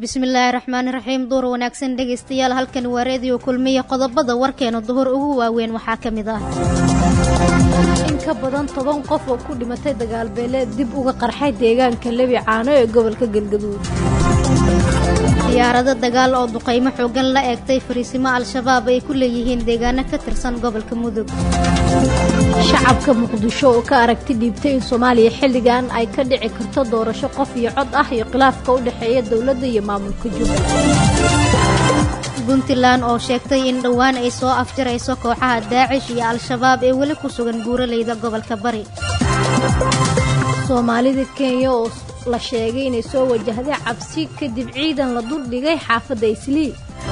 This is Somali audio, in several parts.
bismillaahi raxmaani raxiim duur wanaagsan dhegaystayaal halkan waa reediyo kulmiya qodobada warkeena duhur ugu waaweyn waxaa ka mid ah in ka badan toban qof oo ku dhimatay dagaalbeeleed dib uga qarxay deegaanka lebi caano ee gobolka galgaduud diyaarado dagaal oo duqaymo xoogan la eegtay fariisimo al-shabaab ay ku leeyihiin deegaano ka tirsan gobolka mudug shacabka muqdisho oo ka aragti dhiibtay in soomaaliya xilligan ay ka dhici karto doorasho qof iyo cod ah iyo khilaafka u dhexeeya dowladda iyo maamulka jubbaland puntland oo sheegtay in dhowaan ay soo afjarayso kooxaha daacish iyo al-shabaab ee weli ku sugan buuraleyda gobolka bari soomaalida kenya oo la sheegay inay soo wajahday cabsi kadib ciidan la duldhigay xaafadda islii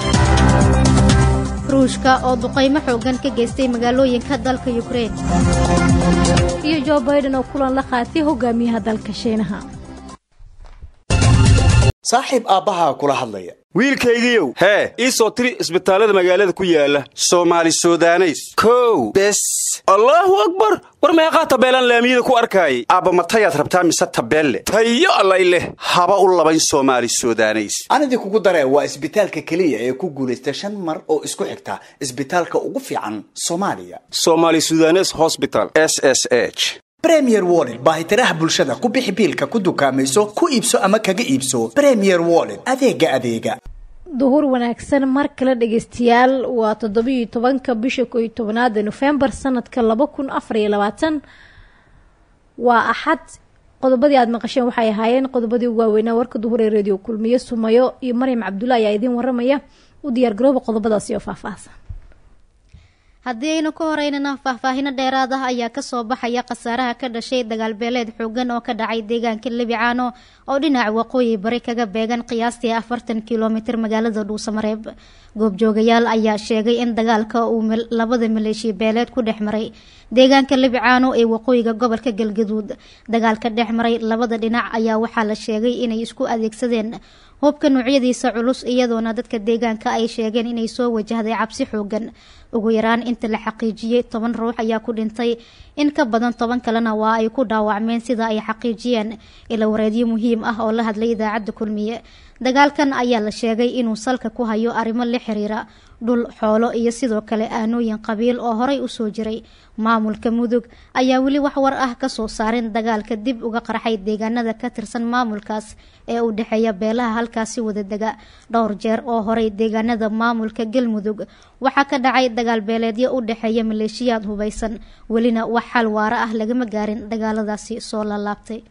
ruushka oo duqaymo xoogan ka geystay magaalooyinka dalka yukrein iyo jo baiden oo kulan la qaatay hogaamiyaha dalka shiinaha saaxiib aabbahaa kula hadlaya wiilkaygiiow hee ii soo tiri isbitaallada magaalada ku yaala soomaali sudaneys kow bes allaahu akbar war meeqaa tabeelaan laamiyada ku arkaayay aabba matayaad rabtaa mise tabeelle tayo allay leh haba u labayn soomaali sudaneys anidii kugu daree waa isbitaalka keliya ee ku guulaysta shan mar oo isku xigta isbitaalka ugu fiican soomaaliya somaali sudanes hosbital s s h bremier wollet baahitiraha bulshada ku bixi biilka ku dukaamayso ku iibso ama kaga iibso bremier wollet adeega adeega duhur wanaagsan mar kale dhegeystayaal waa toddobiiyo tobanka bisha koo iyo tobanaada nofembar sanadka laba kun afar iyo labaatan waa axad qodobadii aada maqasheen waxay ahaayeen qodobadii ugu waaweynaa warka duhur ee reediyo kulmiye sumayo iyo maryam cabdulla ayaa idiin waramaya u diyaargarooba qodobadaasi oo faahfaahsan haddii aynu ka horeynana faahfaahino dheeraad ah ayaa kasoo baxaya khasaaraha ka dhashay dagaalbeeleed xoogan oo ka dhacay deegaanka lebicaano oo dhinaca waqooyi bari kaga beegan qiyaastii afartan kilomitir magaalada dhuusamareeb goobjoogayaal ayaa sheegay in dagaalka uu labada maleeshiya beeleed ku dhex maray deegaanka lebicaano ee waqooyiga gobolka galgaduud dagaalka dhex maray labada dhinac ayaa waxaa la sheegay inay isku adeegsadeen hubka noocyadiisa culus iyadoona dadka deegaanka ay sheegeen inay soo wajahday cabsi xoogan ugu yaraan inta la xaqiijiyey toban ruux ayaa ku dhintay in ka badan toban kalena waa ay ku dhaawacmeen sida ay xaqiijiyeen ila wareedyo muhiim ah oo la hadlay idaacadda kulmiye dagaalkan ayaa la sheegay inuu salka ku hayo arrimo la xiriira dhul xoolo iyo sidoo kale aanooyin qabiil oo horay usoo jiray maamulka mudug ayaa weli wax war ah kasoo saarin dagaalka dib uga qarxay deegaanada ka tirsan maamulkaas ee u dhexeeya beelaha halkaasi wadadega dhowr jeer oo horay deegaanada maamulka galmudug waxaa ka dhacay dagaal beeleedyo u dhexeeya maleeshiyaad hubaysan welina wax xal waara ah lagama gaarin dagaaladaasi soo laalaabtay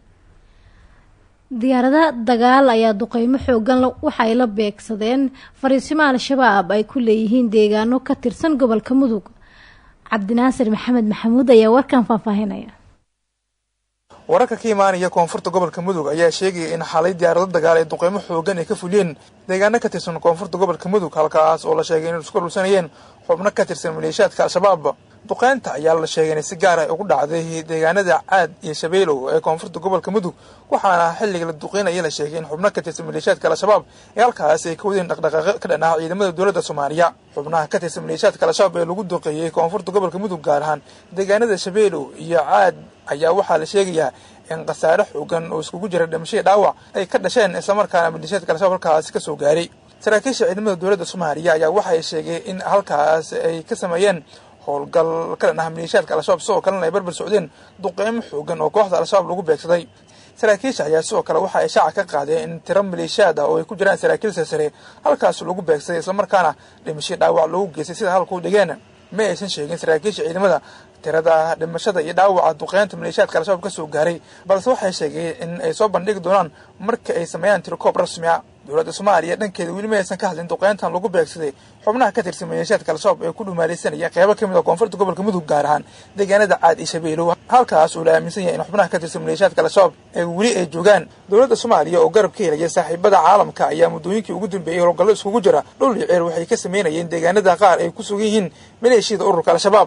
diyaarada dagaal ayaa duqeymo xoogan waxay la beegsadeen fariisimo al-shabaab ay ku leeyihiin deegaano ka tirsan gobolka mudug cabdinaasir maxamed maxamuud ayaa warkan faahfaahinaya wararka ka imaanaya koonfurta gobolka mudug ayaa sheegaya in xalay diyaarado dagaal ee duqeymo xoogan ay ka fuliyeen deegaano ka tirsan koonfurta gobolka mudug halkaas oo la sheegay inay isku dhulsanayeen xubno ka tirsan maleeshiyaadka al-shabaab duqeynta ayaa la sheegay inay si gaar ah ugu dhacday deegaanada caad iyo shabeelow ee koonfurta gobolka mudug waxaana xilliga la duqeynaya la sheegay in xubno ka tirsan maleeshiyaadka al-shabaab ee halkaas ay ka wadeen dhaqdhaqaaqo ka dhan ah ciidamada dowladda soomaaliya xubnaha ka tirsan maleeshiyaadka al-shabaab ee lagu duqeeyey koonfurta gobolka mudug gaar ahaan deegaanada shabeelow iyo caad ayaa waxaa la sheegayaa in khasaare xoogan oo iskugu jira dhimashadii dhaawac ay ka dhasheen islamarkaana maleeshiyaadka al-shabaab halkaasi kasoo gaaray saraakiisha ciidamada dowladda soomaaliya ayaa waxay sheegay in halkaas ay ka sameeyeen howlgal ka dhan ah maleeshiyaadka al-shabaab sidoo kalena ay barbar socdeen duqeymo xoogan oo kooxda al-shabaab lagu beegsaday saraakiisha ayaa sidoo kale waxa ay shaaca ka qaadeen in tiro maleeshiyaad ah oo ay ku jiraan saraakiil silsare halkaas lagu beegsaday islamarkaana dhimasho dhaawac lagu geystay sida halkuu dhigeen ma aysan sheegin saraakiisha ciidamada tirada dhimashada iyo dhaawaca duqeynta maleeshiyaadka al-shabaab kasoo gaaray balse waxay sheegeen in ay soo bandhigi doonaan marka ay sameeyaan tirokoob rasmi a dowladda soomaaliya dhankeeda weli ma aysan ka hadlin duqeyntan lagu beegsaday xubnaha ka tirsan maleeshiyaadka al-shabaab ee ku dhumaalaysanaya qeybo ka mid a koonfurta gobolka mudug gaar ahaan deegaanada caad iyo shabeelow halkaas uu la aaminsan yahay in xubnaha ka tirsan maleeshiyaadka al-shabaab ee weli ay joogaan dowladda soomaaliya oo garab ka helaya saaxiibada caalamka ayaa muddooyinkii ugu dambeeyey howlgallo iskugu jira dhul iyo ceer waxay ka sameynayeen deegaanada qaar ay ku sugan yihiin maleeshiyada ururka al-shabaab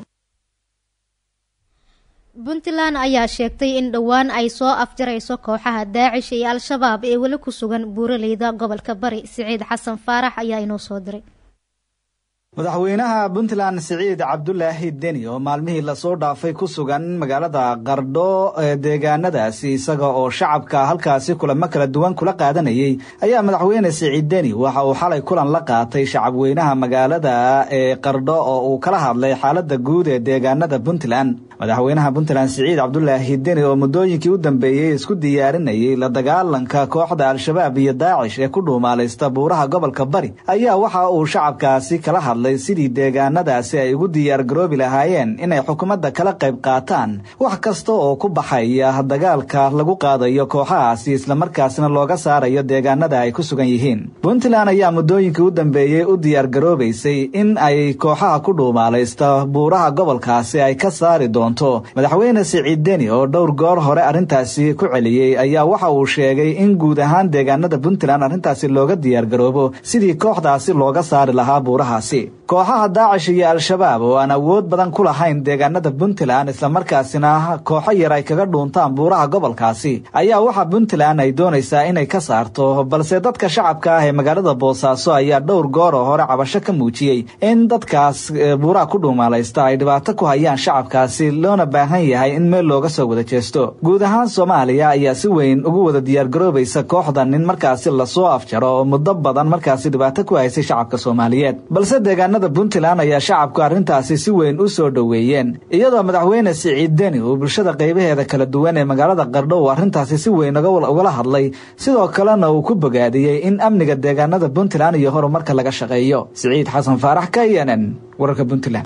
puntland ayaa sheegtay in dhowaan ay soo afjarayso kooxaha daacish iyo al-shabaab ee weli ku sugan buuraleyda gobolka bari siciid xasan faarax ayaa inoo soo diray madaxweynaha puntland siciid cabdulaahi deni oo maalmihii lasoo dhaafay ku sugan magaalada qardho ee deegaanadaasi isaga oo shacabka halkaasi kulamo kala duwan kula qaadanayay ayaa madaxweyne siciid deni waxa uu xalay kulan la qaatay shacabweynaha magaalada ee qardho oo uu kala hadlay xaalada guud ee deegaanada puntland madaxweynaha puntland siciid cabdulaahi deni oo muddooyinkii u dambeeyey isku diyaarinayay la dagaalanka kooxda al-shabaab iyo daacish ee ku dhuumaalaysta buuraha gobolka bari ayaa waxa uu shacabkaasi kala hadlay sidii deegaanadaasi ay ugu diyaargaroobi lahaayeen inay xukuumadda kala qayb qaataan wax kasta oo ku baxaya dagaalka lagu qaadayo kooxahaasi islamarkaasna looga saarayo deegaanada ay ku sugan yihiin puntland ayaa muddooyinkii u dambeeyey u diyaargaroobaysay in ay kooxaha ku dhuumaalaysta buuraha gobolkaasi ay ka saari doonto madaxweyne siciid deni oo dhowr goor hore arrintaasi ku celiyey ayaa waxa uu sheegay in guud ahaan deegaanada puntland arrintaasi looga diyaargaroobo sidii kooxdaasi looga saari lahaa buurahaasi kooxaha daacish iyo al-shabaab oo aan awood badan ku lahayn deegaanada puntland islamarkaasina kooxo yar ay kaga dhuuntaan buuraha gobolkaasi ayaa waxa puntland ay doonaysaa inay ka saarto balse dadka shacabka ah ee magaalada boosaaso ayaa dhowr goor oo hore cabasho ka muujiyey in dadkaas buuraha ku dhuumaalaysta ay dhibaato ku hayaan shacabkaasi loona baahan yahay in meel looga soo wada jeesto guud ahaan soomaaliya ayaa si weyn ugu wada diyaargaroobaysa kooxdan in markaasi lasoo afjaro oo muddo badan markaasi dhibaato ku haysay shacabka soomaaliyeed balse deegaanada puntland ayaa shacabku arrintaasi si weyn u soo dhoweeyeen iyadoo madaxweyne siciid deni uu bulshada qaybaheeda kala duwan ee magaalada qardho uu arrintaasi si weyn ugala hadlay sidoo kalena uu ku bogaadiyey in amniga deegaanada puntland iyo horumarka laga shaqeeyo siciid xasan faarax k n n wararka puntland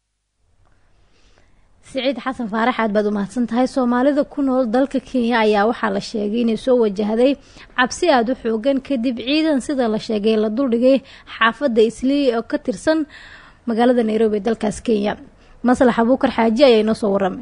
siciid xasan faarax aad baad u mahadsan tahay soomaalida ku nool dalka kenya ayaa waxaa la sheegay inay soo wajahday cabsi aada u xoogan kadib ciidan sida la sheegay la duldhigay xaafadda islii oo ka tirsan magaalada nairobi ee dalkaas kenya maslax abuukar xaaji ayaa inoo soo waramay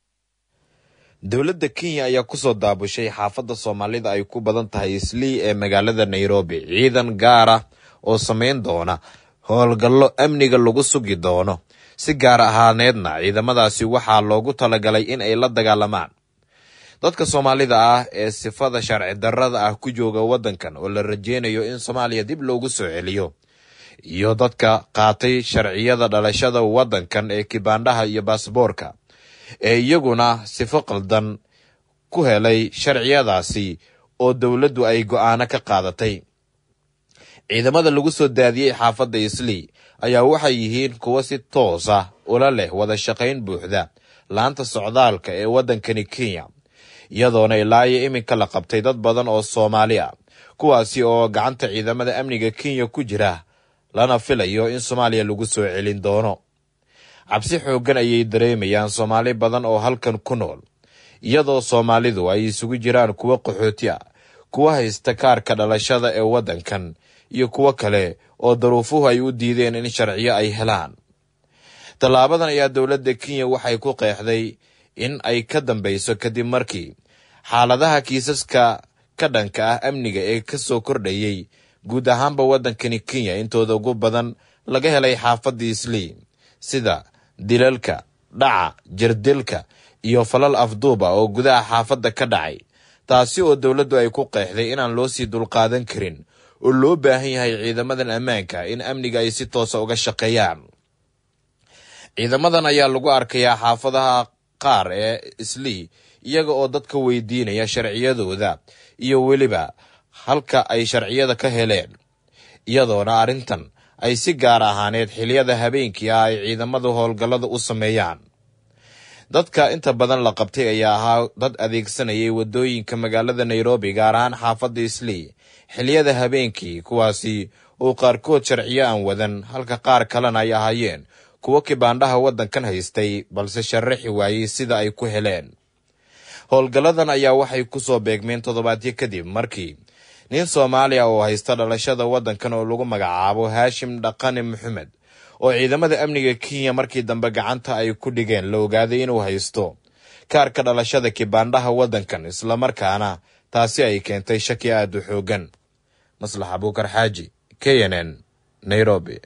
dowladda kenya ayaa kusoo daabushay xaafadda soomaalida ay ku badan tahay islii ee magaalada nairobi ciidan gaar ah oo sameyn doona howlgallo amniga lagu sugi doono si gaar ahaaneedna ciidamadaasi waxaa loogu talagalay in ay la dagaalamaan dadka soomaalida ah ee sifada sharci darrada ah ku jooga waddankan oo la rajeynayo in soomaaliya dib loogu soo celiyo iyo dadka qaatay sharciyada dhalashada waddankan ee kibaandhaha iyo baasboorka ee iyaguna sifo qaldan ku helay sharciyadaasi oo dowladdu ay go'aano ka qaadatay ciidamada lagu soo daadiyey xaafadda islii ayaa waxay yihiin kuwo si toos ah ula leh wada shaqayn buuxda laanta socdaalka ee waddankani kenya iyadoona ilaayo iminka la qabtay dad badan oo soomaali ah kuwaasi oo gacanta ciidamada amniga kenya ku jira lana filayo in soomaaliya lagu soo celin doono cabsi xooggan ayay dareemayaan soomaali badan oo halkan ku nool iyadoo soomaalidu ay isugu jiraan kuwo qaxooti ah kuwa haysta kaarka dhalashada ee waddankan iyo kuwo kale oo daruufuhu ay u diideen in sharciyo ay helaan tallaabadan ayaa dowladda kenya waxay ku qeexday in ay ka dambayso kadib markii xaaladaha kiisaska ka dhanka ah amniga ee ka soo kordhayey guud ahaanba waddankani kenya intooda ugu badan laga helay xaafadda islii sida dilalka dhaca jirdilka iyo falal afduuba oo gudaha xaafadda ka dhacay taasi oo dowladdu ay ku qeexday inaan loo sii dulqaadan karin oo loo baahan yahay ciidamadan ammaanka in amniga ay si toosa uga shaqeeyaan ciidamadan ayaa lagu arkayaa xaafadaha qaar ee islii iyaga oo dadka weydiinaya sharciyadooda iyo weliba halka ay sharciyada ka heleen iyadoona arrintan ay si gaar ahaaneed xiliyada habeenkii ah ay ciidamadu howlgallada u sameeyaan dadka inta badan la qabtay ayaa ahaa dad adeegsanayay waddooyinka magaalada nairobi gaar ahaan xaafadda islii xiliyada habeenkii kuwaasi oo qaarkood sharciyo aan wadan halka qaar kalena ay ahaayeen kuwo kibaandhaha waddankan haystay balse sharaxi waayey sida ay ku heleen howlgalladan ayaa waxay kusoo beegmeen toddobaadyo kadib markii nin soomaaliya oo haysta dhalashada waddankan oo lagu magacaabo haashim dhaqane maxamed oo ciidamada amniga kenya markii dambe gacanta ay ku dhigeen la ogaaday inuu haysto kaarka dhalashada kibaandhaha waddankan islamarkaana taasi ay keentay shaki aada u xoogan maslax abuukar xaaji k n n nairobi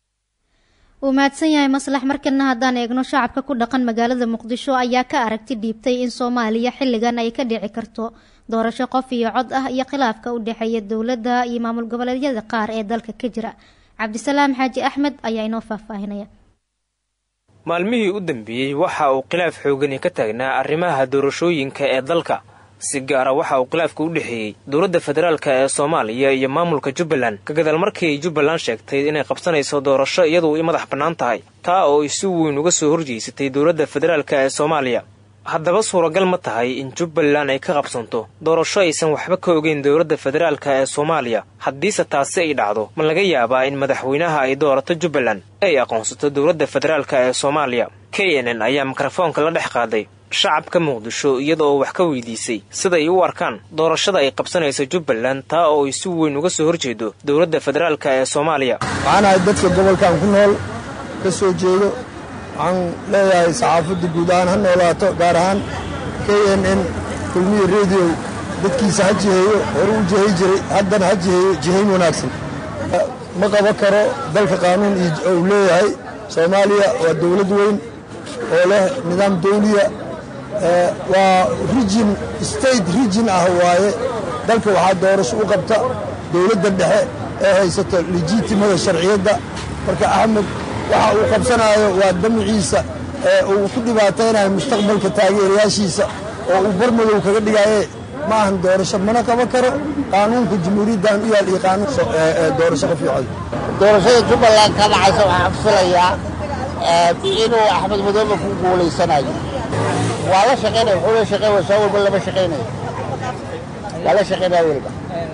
wuu mahadsan yahay maslax markana haddaan eegno shacabka ku dhaqan magaalada muqdisho ayaa ka aragti dhiibtay in soomaaliya xilligan ay ka dhici karto doorasho qof iyo cod ah iyo khilaafka u dhexeeya dowladda iyo maamul goboleedyada qaar ee dalka ka jira cabdisalaam xaaji axmed ayaa inoo faahfaahinaya maalmihii u dambeeyey waxa uu khilaaf xoogani ka taagnaa arrimaha doorashooyinka ee dalka si gaara waxa uu khilaafka u dhexeeyey dowladda federaalka ee soomaaliya iyo maamulka jubbaland ka gadaal markii ay jubbaland sheegtay inay qabsanayso doorasho iyadu ay madax bannaan tahay taa oo ay si weyn uga soo horjeysatay dowladda federaalka ee soomaaliya haddaba suuragal ma tahay in jubbaland ay ka qabsanto doorasho aysan waxba ka ogeyn dowladda federaalka ee soomaaliya haddiise taasi ay dhacdo ma laga yaabaa in madaxweynaha ay doorato jubbaland ay aqoonsato dowladda federaalka ee soomaaliya k n n ayaa mikrofoonka la dhex qaaday shacabka muqdisho iyada oo wax ka weydiisay siday u arkaan doorashada ay qabsanayso jubbaland taa oo ay si weyn uga soo horjeedo dowladda federaalka ee soomaaliya waxaan ahay dadka gobolkan ku nool ka soo jeedo waxaan leeyahay saxaafadda guud ahaan ha noolaato gaar ahaan k n n kulmiya rediyo dadkiisa ha jiheeyo hore u jihay jiray haddana ha jiheeyo jihayn wanaagsan ma qaban karo dalka qaanuun uu leeyahay soomaaliya waa dowlad weyn oo leh nidaam dawliya waa rijin state rijin ah waaye dalka waxaa doorasho u qabta dowladda dhexe ee haysato lejiitimada sharciyadda marka axmed waxa uu qabsanaayo waa damciisa ee uu ku dhibaataynayo mustaqbalka taageerayaashiisa oo uu barmadow kaga dhigaye ma ahan doorasho mana qaban karo qaanuunka jamhuuriyaddan u yaal iyo qaanuun doorasho qof iyo cod doorashada jubbaland ka dhacaysa waxaan filayaa inuu axmed madoobe ku guulaysanayo waa la shaqaynaya wuxuu la shaqeyn waa soo walba lama shaqaynayo waa la shaqaynaya weliba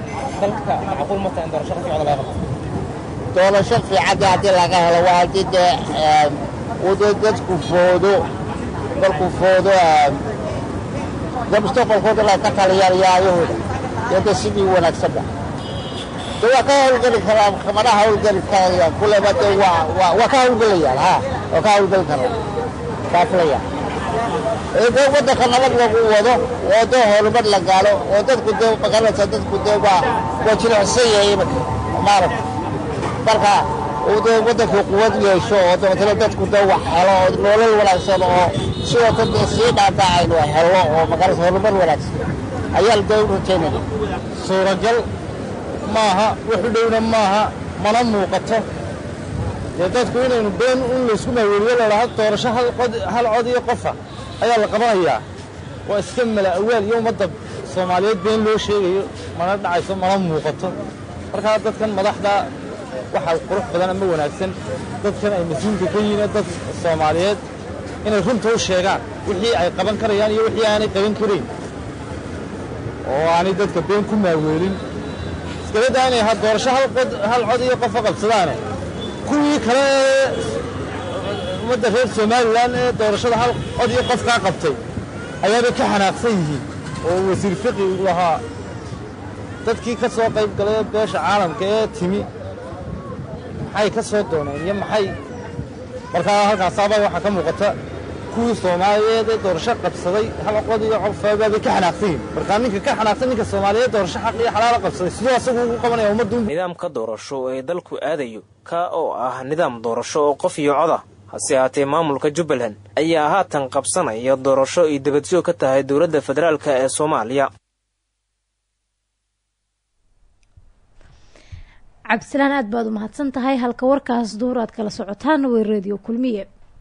doorasho fiicadii haddii laga helo waa haddii dee uu dee dadku foodo markuu foodo dee mustaqbalkooda la ka taliyaan yaayahooda dee dee sidii wanaagsanba de waa ka hawlgeli karaa kamana hawlgeli karayaan kuleba de waa waa waa ka hawlgelayaan ha waa ka hawlgeli karaan kaa filaya de waddanka nabad lagu wado oo dee horumar la gaalo oo dadku dee magaranaysa dadku dee waa waa jilicsan yahay imanka maaragta marka uu dee waddankii quwad yeesho oo dabeetana dadku dee wax helo oo nolol wanaagsan oo sidoo kale dee sii dhaadhaacayno helo oo magaranaysa horumar wanaagsan ayaa dee u rajaynaya suuragal maaha wuxu dhowna maaha mana muuqato dee dadku inaynu been in laysku maaweeliyo ladhaha doorasho hal cod iyo qofa ayaa la qabanayaa waa iska mala awaal iyo ummadda soomaaliyeed been loo sheegayo mana dhacayso mana muuqato markaa dadkan madaxda waxaa qurux badan ama wanaagsan dadkan ay mas-uulka ka yihiin dad soomaaliyeed inay runta u sheegaan wixii ay qaban karayaan iyo wixii aanay qaban karayn oo aanay dadka been ku maaweelin iskaladaa inay doorasho hal cod iyo qofa qabsadaane kuwii kale ee ummadda reer somalilan ee doorashada hal cod iyo qofkaa qabtay ayaabay ka xanaaqsan yihiin oo wasiir fiqi uu lahaa dadkii ka soo qayb galay beesha caalamka ee timi maxay ka soo dooneen iyo maxay markaa halkaasaabaa waxaa ka muuqata kuwii soomaaliyeed ee doorasho qabsaday hal cod iyo cofaabaabay ka xanaaqsan yihiin markaa ninka ka xanaaqsan ninka soomaaliyeed doorasho xaq iyo xalaala qabsaday siduu asagu ugu qabanaya ummaddu nidaamka doorasho ee dalku aadayo ka oo ah nidaam doorasho oo qof iyo coda hase haatee maamulka jubbaland ayaa haatan qabsanaya doorasho ay dabadjoog ka tahay dowladda federaalk ee soomaaliya cabdisalaan aad baad u mahadsan tahay halka warkaas duur aad kala socotaan way radio kulmiye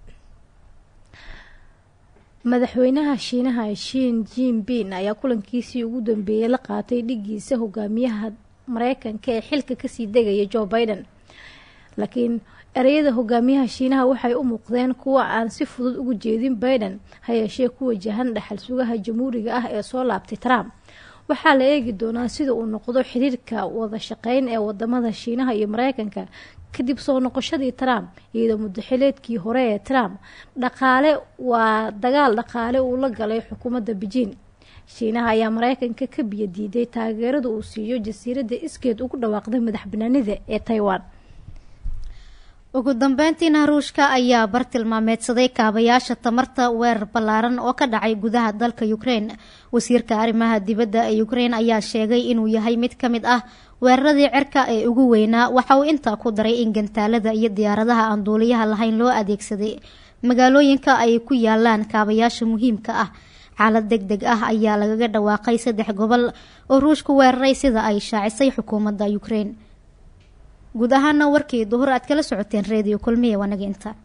madaxweynaha shiinaha shin jinbin ayaa kulankiisii ugu dambeeyey la qaatay dhigiisa hogaamiyaha mareykanka ee xilka kasii degaya joe biden laakiin ereyada hogaamiyaha shiinaha waxay u muuqdeen kuwa aan si fudud ugu jeedin biden ha yeeshee ku wajahan dhaxal sugaha jamhuuriga ah ee soo laabtay trump waxaa la eegi doonaa sida uu noqdo xiriirka wada shaqeyn ee wadamada shiinaha iyo mareykanka kadib soo noqoshadii trump iyadoo muddaxileedkii hore ee trump dhaqaale waa dagaal dhaqaale uu la galay xukuumadda beijing shiinaha ayaa mareykanka ka biyo diiday taageerada uu siiyo jasiiradda iskeed ugu dhawaaqday madax banaanida ee taiwan ugu dambeyntiina ruushka ayaa bartilmaameedsaday kaabayaasha tamarta weerar ballaaran oo ka dhacay gudaha dalka ukraine wasiirka arrimaha dibadda ee ukraine ayaa sheegay inuu yahay mid ka mid ah weeraradii cirka ee ugu weynaa waxa uu intaa ku daray in gantaalada iyo diyaaradaha aan duuliyaha lahayn loo adeegsaday magaalooyinka ay ku yaalaan kaabayaasha muhiimka ah xaalad deg deg ah ayaa lagaga dhawaaqay saddex gobol oo ruushku weeraray sida ay shaacisay xukuumadda ukraine guud ahaana warkii duhur aad kala socoteen reediyo kulmiya waanaga inta